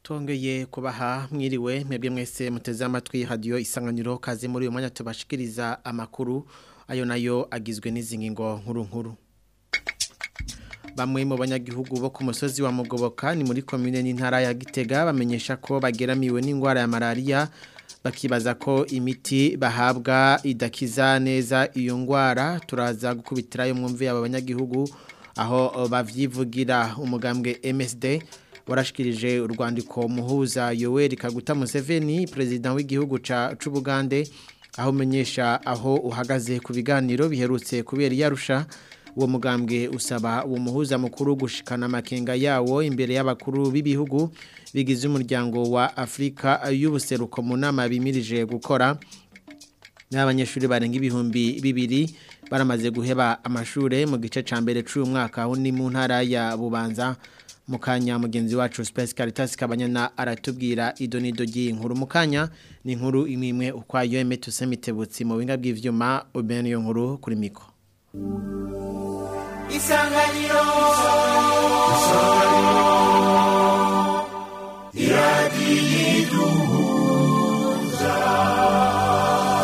Tongeye kubaha mwiriwe mwebwe mwese muteze amatwi radio isanganiro kaze muri uyu mwanya tubashikiriza amakuru ayo nayo agizwe n'izingingo nkuru nkuru Bamwe mu banyagihugu bo ku musozi wa Mugoboka ni muri commune n'intara ya Gitega bamenyesha ko bageramiwe n'ingwara ya malaria bakibaza ko imiti bahabwa idakiza neza iyo ngwara turaza gukubitira yo mwumvi aba banyagihugu aho bavyivugira umugambwe MSD warashikirije urwandiko muhuza Yoweri Kaguta Museveni president w'igihugu ca c'Ubugande aho menyesha aho uhagaze ku biganiro biherutse kubera yarusha uwo mugambwe usaba uwo muhuza mukuru gushikana amakenga yawo imbere y'abakuru b'ibihugu bigize umuryango wa Afrika y'ubuseruko mu nama bimirije gukora n'abanyeshuri barenga ibihumbi bibiri baramaze guheba amashure mu gice ca mbere c'uyu mwaka aho ni mu ntara ya Bubanza mukanya mugenzi wacu Space Caritas kabanyana aratubwira idonido ry'inkuru mukanya ni inkuru imwe imwe ukwayo emetuse mitebutsi mu binga bw'ivyuma ubene yo nkuru kuri miko Isanganiro Isanganiro Iradiduza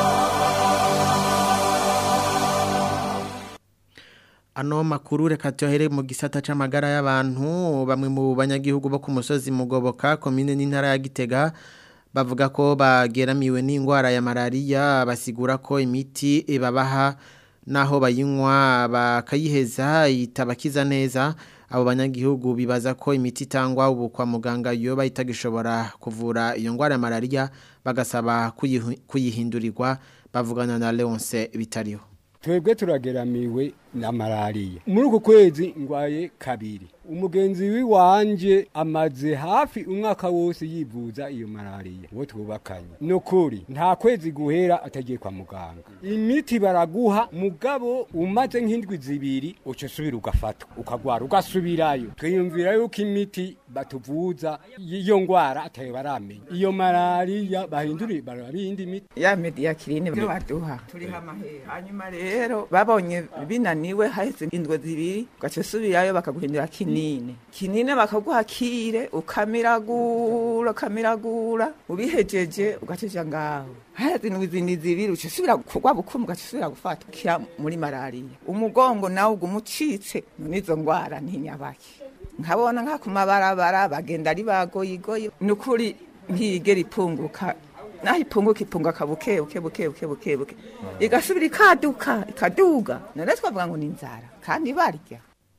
Ano makuru reka tuyahere mu gisata c'amagara y'abantu bamwe mu banyagihugu bo ku musozi mugoboka komine n'intara ya Gitega bavuga ko bageramiwe n'ingwara ya malaria basigura ko imiti babaha naho bayinywa bakayiheza itabakiza neza abo banyagihugu bibaza ko imiti itangwa ubu kwa muganga iyo bayitagishobora kuvura iyo ngwara ya malaria bagasaba kuyihindurirwa bavugana na Leonce bitariho twebwe turageramiwe na malariya muri uku kwezi ngwaye kabiri umugenzi w'iwanje amaze hafi umwaka wose yivuza iyo malariya uwo twubakanye nukuri nta kwezi guhera atagiye kwa muganga imiti baraguha mugabo umaze nk'indwi zibiri uca usubira ugafatwa ukagwara ugasubirayo twiyumvira yuko imiti batuvuza iyo ngwara atayo baramenya iyo malariya bahindura barabindi imiti ya mediakirine baduha turiho amahera hanyuma rero babonye binaniwe haheze indwe zibiri ugaca usubirayo bakaguhindura kinini kinini bakaguha kire ukamiragura ukamiragura ubihejeje ugacija ngaho haheze indwi zindi zibiri uca usubira kugwa bukumu ugaca usubira gufata kira muri malariya umugongo nawe uguma ucitse none izo ngwara ntinyabaki nkabona nka ku mabarabara bagenda ari bagoyigoyi ni ukuri ntiyigera ipunguka naho ipunguka ipunguka buke buke buke buke buke buke igasubira ikaduka ikaduga none twavuga ngo ni inzara kandi barya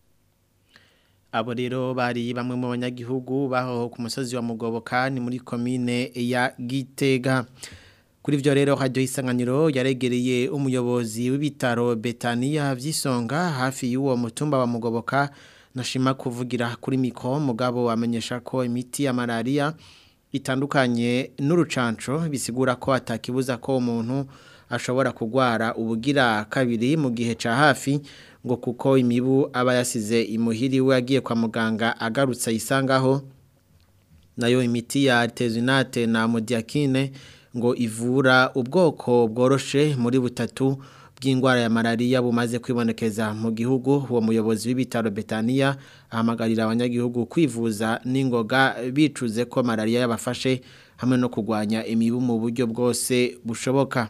abo rero bari bamwe mu banyagihugu baho ku musozi wa mugoboka ni muri komine ya gitega kuri ibyo rero hajyaho isanganiro yaregereye umuyobozi w'ibitaro betaniya by'isonga hafi y'uwo mutumba wa mugoboka nashima kuvugira kuri miko mugabo amenyesha ko imiti ya malariya itandukanye n'urucanco bisigura ko atakibuza ko umuntu ashobora kugwara ubugira kabiri mu gihe ca hafi ngo kuko imibu aba yasize imuhiri we agiye kwa muganga agarutse ayisangaho nayo imiti ya artesunate na modiakine ngo ivura ubwoko bworoshe muri butatu bw'indwara ya malaria bumaze kwibonekeza mu gihugu uwo muyobozi w'ibitaro Betania ahamagarira abanyagihugu kwivuza n'ingoga bicuze ko malaria yabafashe hamwe no kurwanya imibu mu buryo bwose bushoboka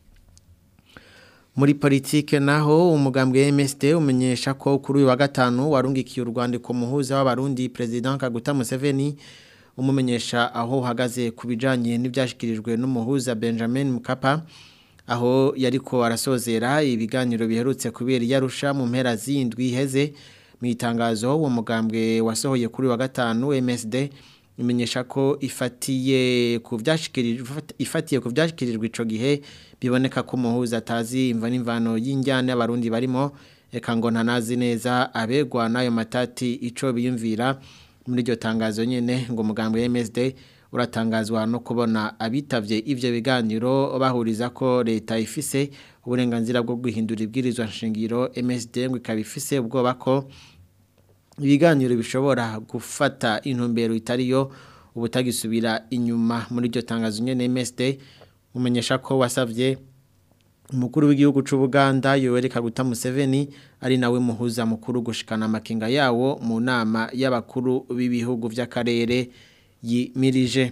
muri politike naho umugambwe MSD umenyesha ko kuri uyu wa gatanu warungikiye urwandiko muhuza w'abarundi president Kaguta Museveni umumenyesha aho uhagaze ku bijanye n'ibyashikirijwe n'umuhuza Benjamin Mkapa aho yariko arasozera ibiganiro biherutse kubera yarusha mu mpera zindwi iheze mu itangazo uwo mugambwe wasohoye kuri wa gatanu MSD imenyesha ko ifatiye ku byashikirijwe ifatiye ku byashikirijwe ico gihe biboneka ko muhuza atazi imva n'imvano y'injyane y'abarundi barimo eka ngo ntanazi neza abegwa n'ayo matati ico biyumvira muri iryo tangazo nyene ngo mugambwe MSD uratangazwa no kubona abitavye ivyo biganiro bahuriza ko leta ifise uburenganzira bwo guhindura ibwirizwa nshingiro MSD ngo ikabifise ubwoba ko ibiganiro bishobora gufata intumbero itariyo ubutagisubira inyuma muri iryo tangazo nyene MSD umenyesha ko wasavye umukuru w'igihugu c'Ubuganda Yoweri Kaguta Museveni ari nawe muhuza mukuru gushikana amakinga yawo mu nama y'abakuru b'ibihugu vy'akarere yimirije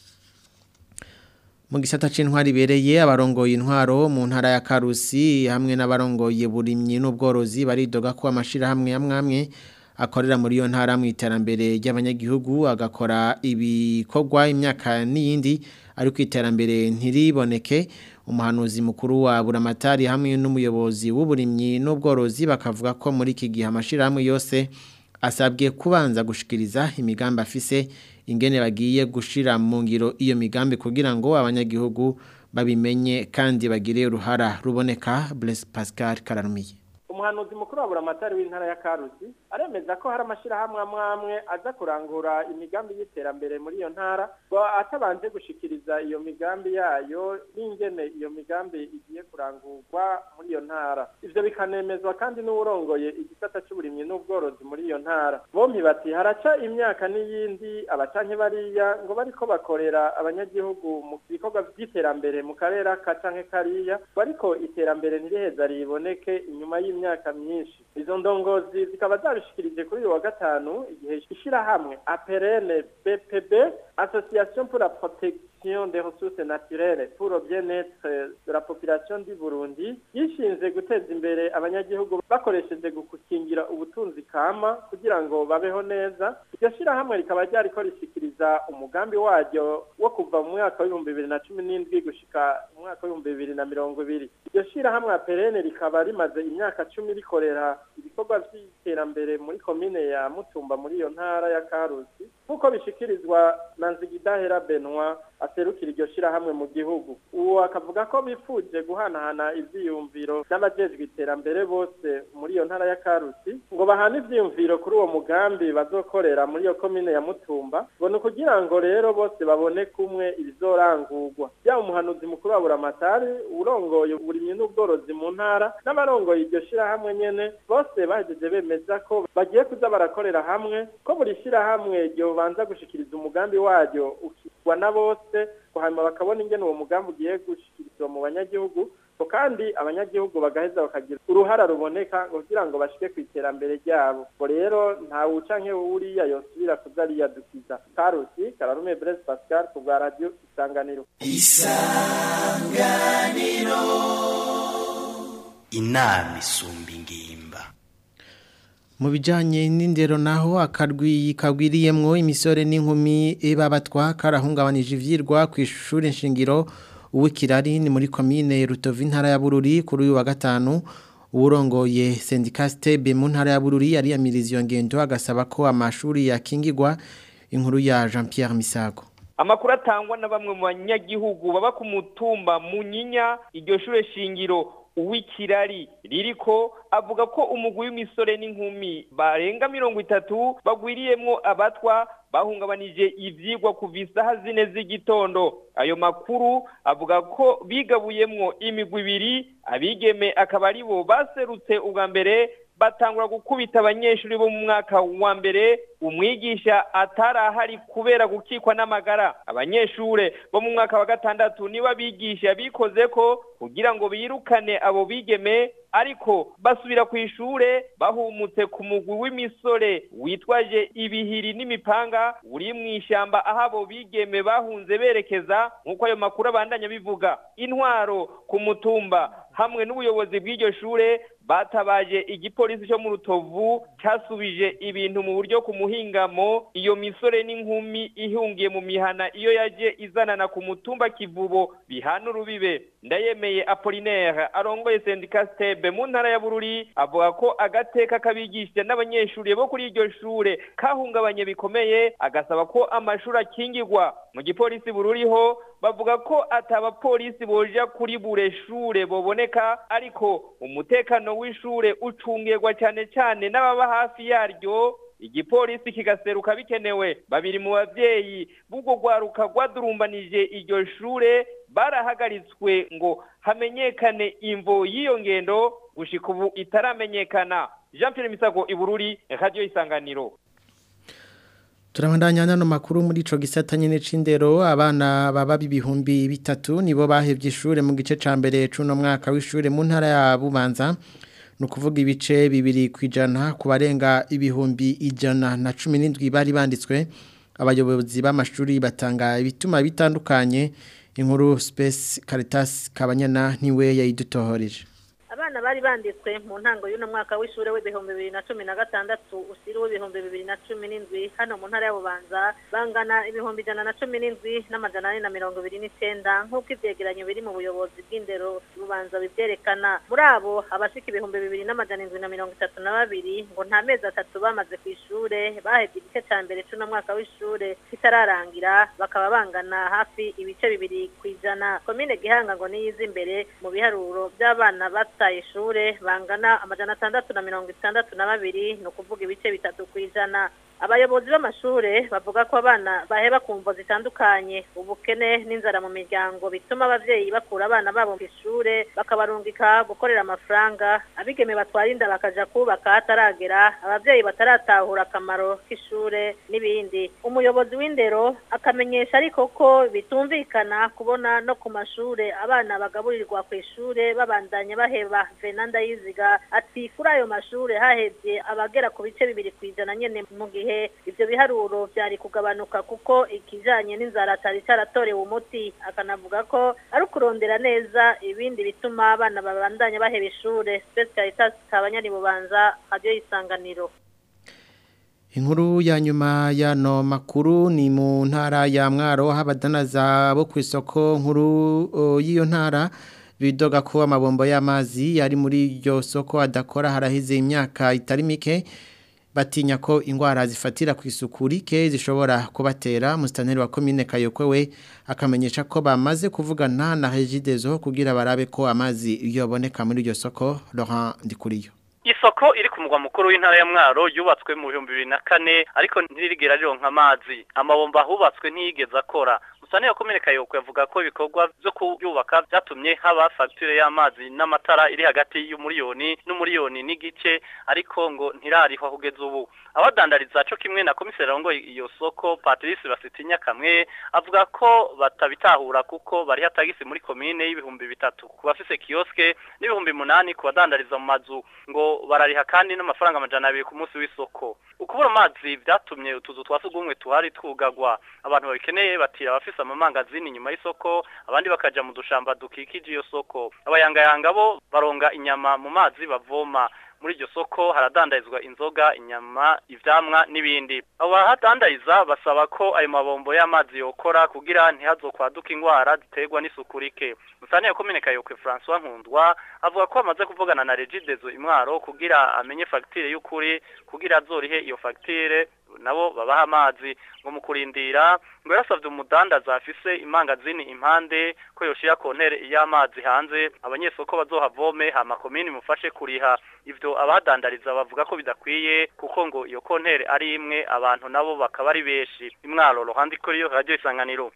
mu gisata c'intwari bereye abarongoye intwaro mu ntara ya Karusi hamwe n'abarongoye burimyi n'ubworozi baridoga ko amashira hamwe amwe akorera muri iyo ntara mu iterambere ry'abanyagihugu agakora ibikorwa imyaka n'iyindi ariko iterambere ntiriboneke umuhanuzi mukuru wa buramatari hamwe n'umuyobozi w'uburimyi n'ubworozi bakavuga ko muri iki gihe amashirahamwe yose asabwe kubanza gushikiriza imigambi afise ingene bagiye gushira mu ngiro iyo migambi kugira ngo abanyagihugu babimenye kandi bagire uruhara ruboneka Blaise Pascal Kararumiye umuhanuzi mukuru wa buramatari w'intara ya karusi aremeza ko hari amashyirahamwe amwe amwe aza kurangura imigambi y'iterambere muri iyo ntara ngo atabanje gushikiriza iyo migambi yayo n'ingene iyo migambi igiye kurangurwa muri iyo ntara ivyo bikanemezwa kandi n'uwurongoye igisata c'uburimyi n'ubworozi muri iyo ntara bompi bati haraca imyaka n'iyindi abacanke bariya ngo bariko bakorera abanyagihugu mu bikorwa vy'iterambere mu karere aka canke kariya bariko iterambere ntiriheza riboneke inyuma y'imyaka imyaka myinshi izo ndongozi zikaba zabishikirije kuri uyu wa gatanu igihe ishirahamwe aperene bpb association pour la protection des ressources naturelles pour le bien-être de la population du Burundi yishinze guteza imbere abanyagihugu bakoresheje gukingira ubutunzi kama kugira ngo babeho neza iryo shirahamwe rikaba ryariko rishikiriza umugambi waryo wo kuva mu mwaka w'ibihumbi bibiri na cumi n'indwi gushika mu mwaka w'ibihumbi bibiri na mirongo ibiri iryo shirahamwe aperene rikaba rimaze imyaka cumi rikorera ibikorwa vy'iterambere muri komine ya mutumba muri iyo ntara ya karusi nk'uko bishikirizwa na nzigidahera benoit aserukira iryo shirahamwe mu gihugu uwo akavuga ko bifuje guhanahana ivyiyumviro n'abajejwe iterambere bose muri iyo ntara ya karusi ngo bahane ivyiyumviro kuri uwo mugambi bazokorera muri iyo komine ya mutumba ngo ni ukugira ngo rero bose babone kumwe ibizorangurwa yaba umuhanuzi mukuru wa buramatari urongoye uburimyi n'ubworozi mu ntara n'abarongoye iryo shirahamwe nyene bose bahejeje bemeza ko bagiye kuza barakorera hamwe ko buri shirahamwe ryobanza gushikiriza umugambi waryo ukigwa na bose hanyuma bakabona ingene uwo mugambi ugiye gushikirizwa mu banyagihugu ko kandi abanyagihugu bagaheza bakagira uruhara ruboneka kugira ngo bashike ku iterambere ryabo ngo rero nta wuca nk'uriya yosubira kuza ariyadukiza karusi kararume Blaise Pascal ku bwa radio isanganiro isanganiro inama isumba ingimba mu bijyanye n'indero naho akarwi kagwiriyemwo imisore n'inkumi babatwa karahungabanije ibyirwa ku ishuri nshingiro uw'ikirari ni muri komine rutovu intara ya bururi kuri uyu wa gatanu uwurongoye sendikasitebe mu ntara ya bururi yariyamiriza iyo ngendo agasaba ko amashuri yakingirwa inkuru ya jean Pierre misago amakuru atangwa na bamwe mu banyagihugu baba ku mutumba munyinya iryo shure shingiro uw'ikirari ririko avuga ko umugwi w'imisore n'inkumi barenga mirongo itatu bagwiriyemwo abatwa bahungabanije ivyigwa kuva isaha zine z'igitondo ayo makuru avuga ko bigabuyemwo imigwi ibiri abigeme akaba ari bo baserutse ubwa mbere batangura gukubita abanyeshuri bo mu mwaka wa mbere umwigisha atarahari kubera gukikwa n'amagara abanyeshure bo mu mwaka wa gatandatu niba bigisha bikoze ko kugira ngo birukane abo bigeme ariko basubira ku ishure bahumutse ku mugwi w'imisore witwaje ibihiri n'imipanga uri mu ishyamba aho abo bigeme bahunze berekeza nk'uko ayo makuru abandanya bivuga intwaro ku mutumba hamwe n'ubuyobozi bw'iryo shure batabaje igipolisi cyo mu rutovu cyasubije ibintu mu buryo ku muhingamo iyo misore n'inkumi ihungiye mu mihana iyo yaje izanana ku mutumba kivubo bihana urubibe ndayemeye apolinaire arongoye sendika stebe mu ntara ya bururi avuga ko agateka kabigisha n'abanyeshuri bo kuri iryo shure kahungabanye bikomeye agasaba ko amashuri akingirwa mu gipolisi bururiho bavuga ko atabapolisi boja kuri bure shure boboneka ariko umutekano w'ishure ucungirwa cyane cyane n'ababa hafi yaryo igipolisi kigaseruka bikenewe babiri mu bavyeyi b'ubwo rwaruka rwadurumbanije iryo shure barahagaritswe ngo hamenyekane imvo y'iyo ngendo gushika ubu itaramenyekana jean pierre misago ibururi radio isanganiro turabandanya nano makuru muri ico gisata nyene c'indero abana baba bibihumbi bitatu nibo bahevye ishure mu gice ca mbere c'uno mwaka w'ishure mu ntara ya Bubanza no kuvuga ibice bibiri kwijana ku barenga ibihumbi ijana na cumi n'indwi bari banditswe abayobozi b'amashuri batanga ibituma bitandukanye inkuru Space Caritas Kabanyana niwe yayidutohoreje abana bari banditswe mu ntango y'uno mwaka w'ishure w'ibihumbi bibiri na cumi na gatandatu usiri w'ibihumbi bibiri na cumi n'indwi hano mu ntara ya bubanza bangana ibihumbi ijana na cumi n'indwi n'amajana ane na mirongo ibiri n'icenda nk'uko ivyegeranyo biri mu buyobozi bw'indero bubanza bivyerekana muri abo abashika ibihumbi bibiri n'amajana indwi na mirongo itatu na babiri ngo nta mezi atatu bamaze kw'ishure bahevye igice ca mbere c'uno mwaka w'ishure kitararangira bakaba bangana hafi ibice bibiri kw'ijana komine gihanga ngo niyiza imbere mu biharuro vy'abana bata bataye ishure bangana amajana atandatu na mirongo itandatu na babiri ni ukuvuga ibice bitatu kw'ijana abayobozi b'amashure bavuga ko abana baheba ku mvo zitandukanye ubukene n'inzara mu miryango bituma abavyeyi bakura abana babo ku ishure bakabarungika gukorera amafaranga abigeme batwara inda bakaja kubaka hataragera abavyeyi bataratahura akamaro k'ishure n'ibindi umuyobozi w'indero akamenyesha ariko ko bitumvikana kubona no ku mashure abana bagaburirwa ku ishure babandanya baheba venanda yiziga ati kuri ayo mashure hahevye abagera ku bice bibiri kw'ijana nyene mu gihe ibyo biharuro byari kugabanuka kuko ikijanye n'inzara atari cyaratorewe umuti akanavuga ko ari ukurondera neza ibindi bituma abana babandanya baheba ishure Space Caritas kabanyari bubanza radio isanganiro Inkuru ya nyuma ya no makuru ni mu ntara ya mwaro habadanaza bo ku isoko nkuru uh, y'iyo ntara bidoga ko amabombo y'amazi yari muri iryo soko adakora harahize imyaka itari mike batinya ko indwara zifatira ku isuku rike zishobora kubatera musitanteri wa komine kayokwe we akamenyesha ko bamaze kuvugana na regidezo kugira barabe ko amazi yoboneka muri iryo soko Laurent Ndikuriyo Isoko iri ku mugwa mukuru w'intara ya Mwaro yubatswe mu 2004 ariko ntirigera rironka amazi amabomba hubatswe ntiyigeze akora Musane ya komine Kayoko yavuga ko ibikorwa byo kuyubaka byatumye haba facture y'amazi n'amatara iri hagati y'umuriyoni n'umuriyoni n'igice ariko ngo ntirarihwa kugeza ubu abadandariza cyo kimwe na komiseri ngo iyo soko Patrice Basitinya kamwe avuga ko batabitahura kuko bari hatagisi muri komine y'ibihumbi bitatu ku bafise kioske n'ibihumbi munani ku badandariza mu mazu ngo barariha kandi n'amafaranga amajana abiri ku munsi w'isoko ukubura amazi byatumye utuzu twa sugumwe tuhari twugagwa abantu babikeneye batira abafise amamangazini nyuma y'isoko abandi bakaja mu dushamba dukikije iyo soko abayangayanga bo baronga inyama mu mazi bavoma muri iryo soko haradandarizwa inzoga inyama ivyamwa n'ibindi abo bahadandariza basaba ko ayo mabombo y'amazi yokora kugira ntihazokwaduka ingwara ziterwa n'isuku rike musane ya komine kayokwe François Nkundwa avuga ko amaze kuvugana na Regidezo imwaro kugira amenye facture y'ukuri kugira azorihe iyo facture nabo babaha amazi ngo mu kurindira ngo yarasavye umudandaza afise imangazini impande ko yoshira kontere y'amazi hanze abanyesoko bazohavome hama komini mufashe kuriha ivyo abadandariza bavuga ko bidakwiye kuko ngo iyo kontere ari imwe abantu nabo bakaba ari benshi imwaro ruhande kuri yo radio isanganiro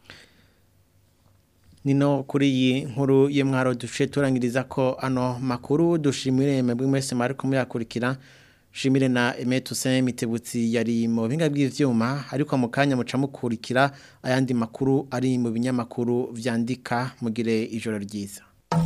nino kuri iyi nkuru y'imwaro dushe turangiriza ko ano makuru dushimire mwebwe mwese mwari kumuyakurikira shimire na Emetu Saint Mitebutsi yari mu binga bw'ivyuma ariko mu kanya muca mukurikira ayandi makuru ari mu binyamakuru vyandika mugire ijoro ryiza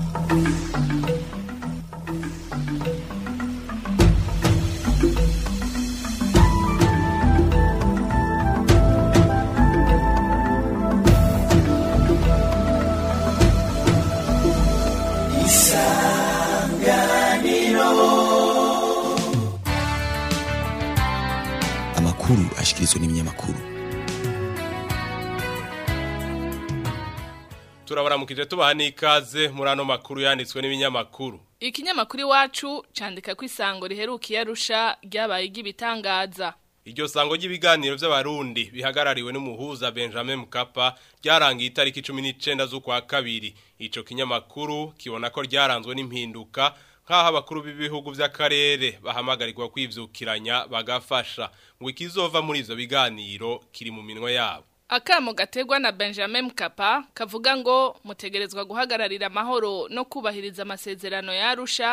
amakuru ashikirizwa n'ibinyamakuru turabaramukije tubaha n'ikaze muri ano makuru yanditswe n'ibinyamakuru Ikinyamakuru iwacu candika ko isango riherukiye arusha ryabaye igibitangaza. iryo sango ry'ibiganiro by'abarundi bihagarariwe n'umuhuza Benjamin Mkapa ryarangiye itariki 19 z'ukwa kabiri ico kinyamakuru kibona ko ryaranzwe n'impinduka nk'aho abakuru b'ibihugu by'akarere bahamagarirwa kwivyukiranya bagafasha ngo ikizova muri ivyo biganiro kiri mu minwe yabo Akamo gategwa na Benjamin Mkapa kavuga ngo mutegerezwa guhagararira amahoro no kubahiriza amasezerano ya Arusha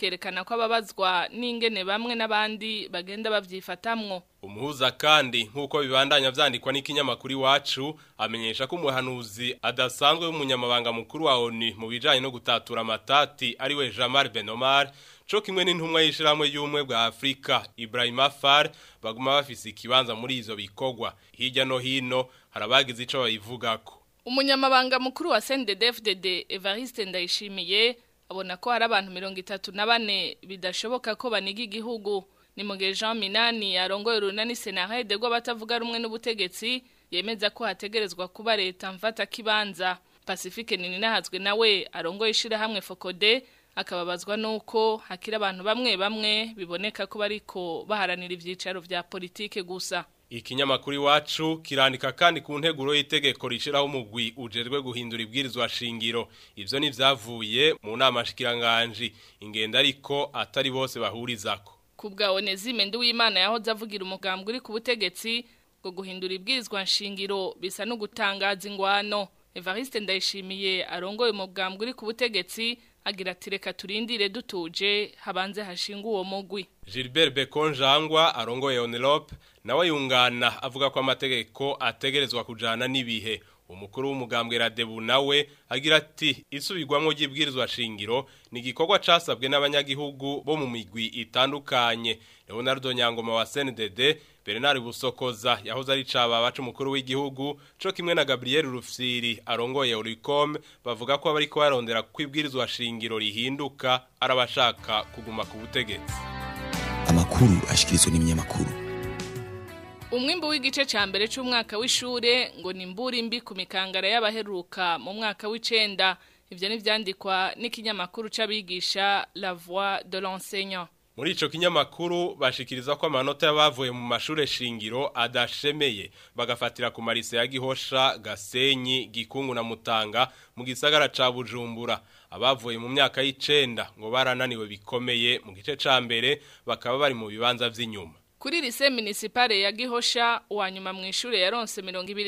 kerekana ko ababazwa n'ingene bamwe n'abandi bagenda bavyifatamwo Umuhuza kandi nk'uko bibandanya vyandikwa n'ikinyamakuru iwacu amenyesha ko umuhanuzi adasanzwe w'umunyamabanga mukuru wa ONU mu bijanye no gutatura amatati ari we Jamal Benomar co kimwe n'intumwa y'ishiramwe y'umwe bwa Afrika Ibrahim Afar baguma bafise ikibanza muri izo bikogwa hirya no hino harabagize ico bayivugako Umunyamabanga mukuru wa CNDD-FDD Evariste Ndayishimiye abona ko hari abantu mirongo itatu na bane bidashoboka ko baniga igihugu ni mu gihe Jean Minani arongoye urunani Senarede rw'abatavuga rumwe n'ubutegetsi yemeza ko hategerezwa kuba leta mfata kibanza Pacifique Ninahazwe nawe arongoye ishirahamwe Fokode akababazwa nuko hakira abantu bamwe bamwe biboneka ko bariko baharanira ivyicaro vya politike gusa Ikinyamakuru iwacu kirandika kandi ku nteguro y'itegeko rishiraho umugwi ujejwe guhindura ibwirizwa shingiro ivyo nivyavuye mu nama shikiranganje ingenda ariko atari bose bahurizako kubwa Onezime Nduwimana yahoze avugira umugambwe uri ku butegetsi ngo guhindura ibwirizwa nshingiro bisa no gutangaza ingwano Evariste Ndayishimiye arongoye umugambwe uri ku butegetsi agira ati reka turindire dutuje habanze hashinga uwo mugwi Gilbert Bekonjangwa arongoye Onelope nawe yungana avuga ko amategeko ategerezwa kujana n'ibihe umukuru w'umugambwe Radebu nawe agira ati isubirwamo ry'ibwirizwa shingiro ni igikorwa casabwe n'abanyagihugu bo mu migwi itandukanye Leonardo Nyangoma wa CNDD Bernard Busokoza yahoze ari caba bacu umukuru w'igihugu co kimwe na Gabriel Rufsiri arongoye Uricom bavuga ko bariko barondera kwibwirizwa shingiro rihinduka arabashaka kuguma ku butegetsi amakuru ashikirizwa n'ibinyamakuru Umwimbu w'igice ca mbere c'umwaka w'ishure ngo ni mburi mbi ku mikangara y'abaheruka mu mwaka w'icenda ivyo nivyandikwa n'ikinyamakuru c'abigisha La Voix de l'enseignant Muri ico kinyamakuru bashikiriza ko amanota y'abavuye mu mashure shingiro adashemeye bagafatira ku marise ya Gihosha, Gasenyi, Gikungu na Mutanga mu gisagara ca Bujumbura. Abavuye mu myaka y'icenda ngo barananiwe bikomeye mu gice ca mbere bakaba bari mu bibanza vy'inyuma. Kuri lise municipale ya Gihosha uwanyuma mu ishure yaronse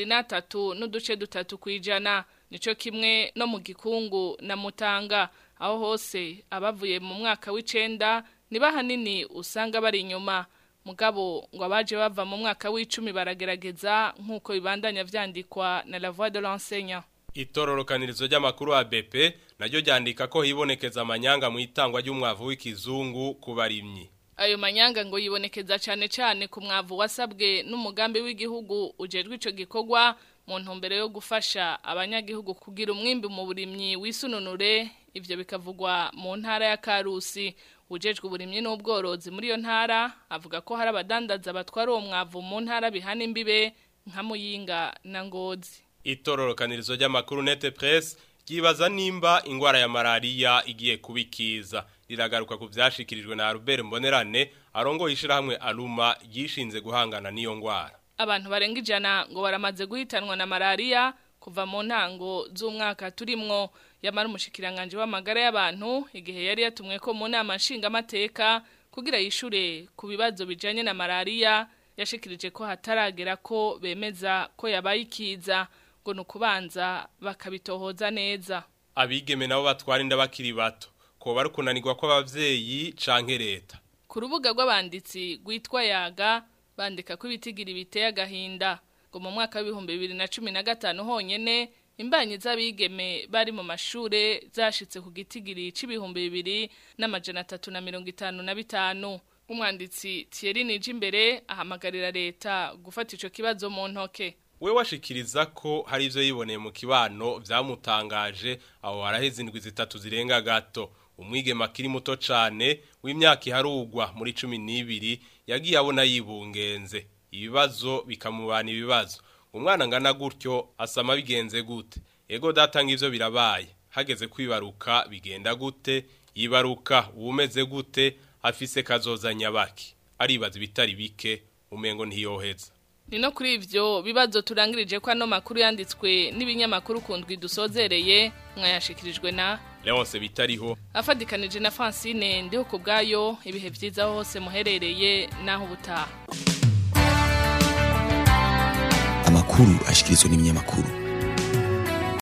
23 n'uduce dutatu kwijana nico kimwe no mu Gikungu na Mutanga aho hose abavuye mu mwaka w'icenda niba hanini usanga bari inyuma mugabo ngo abaje bava mu mwaka w'icumi baragerageza nk'uko bibandanya vyandikwa na la voix de l'enseignant Itororokanirizo ry'amakuru wa BP naryo ryandika ko hibonekeza amanyanga mu itangwa ry'umwavu w'ikizungu ku barimyi ayo manyanga ngo yibonekeza cyane cyane ku mwavu wasabwe n'umugambi w'igihugu ujejwe ico gikorwa mu ntumbero yo gufasha abanyagihugu kugira umwimbi mu burimyi wisununure ivyo bikavugwa mu ntara ya Karusi ujejwe uburimyi n'ubworozi muri iyo ntara avuga ko hari abadandaza batwara uwo mwavu mu ntara bihana imbibe nka Muyinga na Ngozi Itororokanirizo ry'amakuru Nete Press ryibaza nimba ingwara ya malaria igiye kubikiza riragaruka ku vyashikirijwe na Albert Mbonerane arongo ishirahamwe Aluma yishinze guhangana n'iyo ngwara abantu barenga ijana ngo baramaze guhitanwa na malaria kuva mu ntango z'umwaka turimwo yamara umushikiranganje w'amagara y'abantu igihe yari yatumwe ko mu nama nshingamateka kugira yishure ku bibazo bijanye na malaria yashikirije ko hataragera ko bemeza ko yabaye ikiza ngo nukubanza bakabitohoza neza abigeme nabo batwara inda bakiri bato ko bari kunanirwa kw'abavyeyi canke leta ku rubuga rw'abanditsi rwitwa yaga bandika ko ibitigira biteye agahinda ngo mu mwaka w'ibihumbi bibiri na cumi na gatanu honyene imbanyi z'abigeme bari mu mashure zashitse ku gitigiri c'ibihumbi bibiri n'amajana atatu na mirongo itanu na bitanu umwanditsi Thierry Nijimbere ahamagarira leta gufata ico kibazo mu ntoke we washikiriza ko hari ivyo yiboneye mu kibano vyamutangaje aho haraheze indwi zitatu zirenga gato umwigeme akiri muto cane w'imyaka iharugwa muri cumi n'ibiri yagiye abona yibungenze ibibazo bikamubana ibibazo umwana ngana gutyo asama bigenze gute ego datanga ivyo birabaye hageze kwibaruka bigenda gute yibaruka uwumeze gute afise kazoza nyabaki aribaza ibitari bike umengo ntiyoheza ni no kuri ivyo bibazo turangirije ko ano makuru yanditswe n'ibinyamakuru kundwi dusozereye mwayashikirijwe na Leonce bitariho afadikanije na Francine ndiho ku bwayo ibihe vyiza hose muherereye naho ubutaha amakuru ashikirizwa n'ibinyamakuru